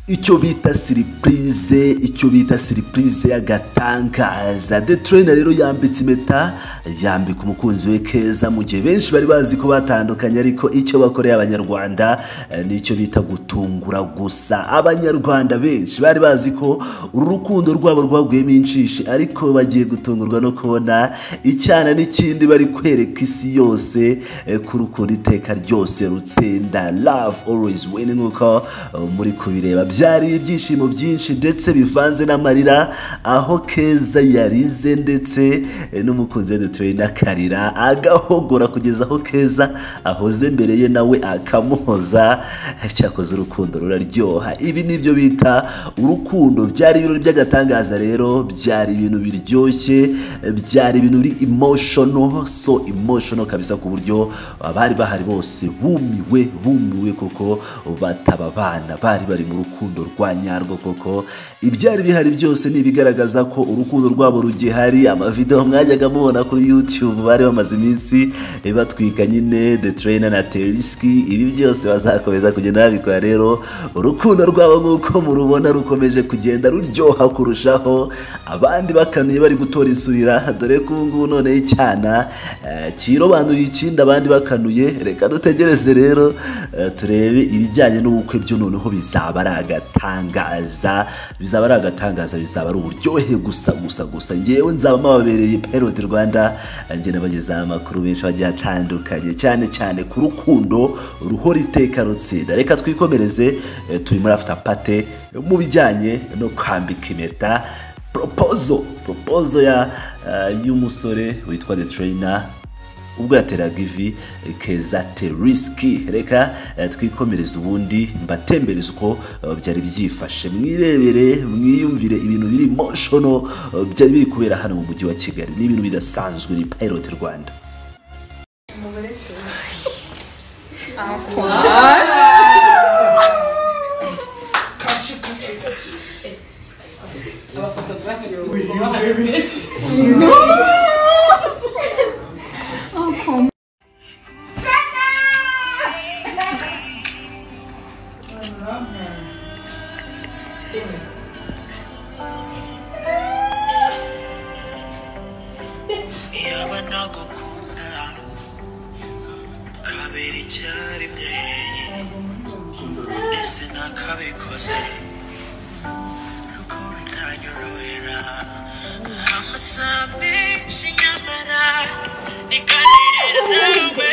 icyo bita siripurize icyo bita siripurize y'agatangaza de turena rero yambitse impeta yambika umukunzi we keza mu gihe benshi bari bazi ko batandukanye ariko icyo bakoreye abanyarwanda eh, nicyo bita gutungura gusa abanyarwanda benshi bari bazi ko uru rukundo rwabo rwaguyemo inshishi ariko bagiye gutungurwa no kubona icyana n'ikindi bari kwereka isi yose eh, ko urukundo iteka ryose rutsinda love always win nk'uko eh, muri kubireba byari ibyishimo byinshi ndetse bivanze n'amarira aho keza yarize ndetse eh, n'umukunzi we duturena akarira agahogora kugeza aho keza ahoze mbere ye nawe akamuhoza cyakoze urukundo ruraryoha ibi nibyo bita urukundo byari ibirori by'agatangaza rero byari ibintu biryoshye byari ibintu biri emotional so emotional kabisa ku buryo abari bahari bose bumiwe bumiwe kuko bataba abana bari bari mu rukundo rwa nyarwo koko ibyari bihari byose ni ibigaragaza ko urukundo rwabo rugihari amavidewo mwajyaga mubona kuri youtube bari bamaze iminsi eh, batwika nyine the trainer na teriski ibi byose bazakomeza kugenda babikora rero urukundo rwabo nk'uko murubona rukomeje kugenda ruryoha kurushaho abandi bakanuye bari gutora insurira dore ko ubu ngubu noneho icyana eh, kirobanuriye ikindi abandi bakanuye reka dutegereze rero eh, turebe ibijyanye n'ubukwe byo noneho bizaba ari agatangaza bizaba ari agatangaza bizaba ari uburyohe gusa gusa gusa ngewe nzaba mababereye perodi rwanda njye nabagezaho amakuru menshi agiye atandukanye cyane cyane ku rukundo ruhora iteka rutsinda reka twikomereze eh, turi muri after party mu bijyanye no kwambika impeta propozo propozo ya eh, y'umusore witwa the trainer ubwo yateraga ivi keza terisiki reka eh, twikomereze ubundi mbatembereze uko eh, byari byifashe mwirebere mwiyumvire ibintu biri moshono byari biri kubera hano mu mujyi wa kigali ni ibintu bidasanzwe ni payiroti rwanda yaba ntagukunda kabera icyarimwe ese ntakabikoze nuko bitanyorohera amasambi nyamara nikaririra nawe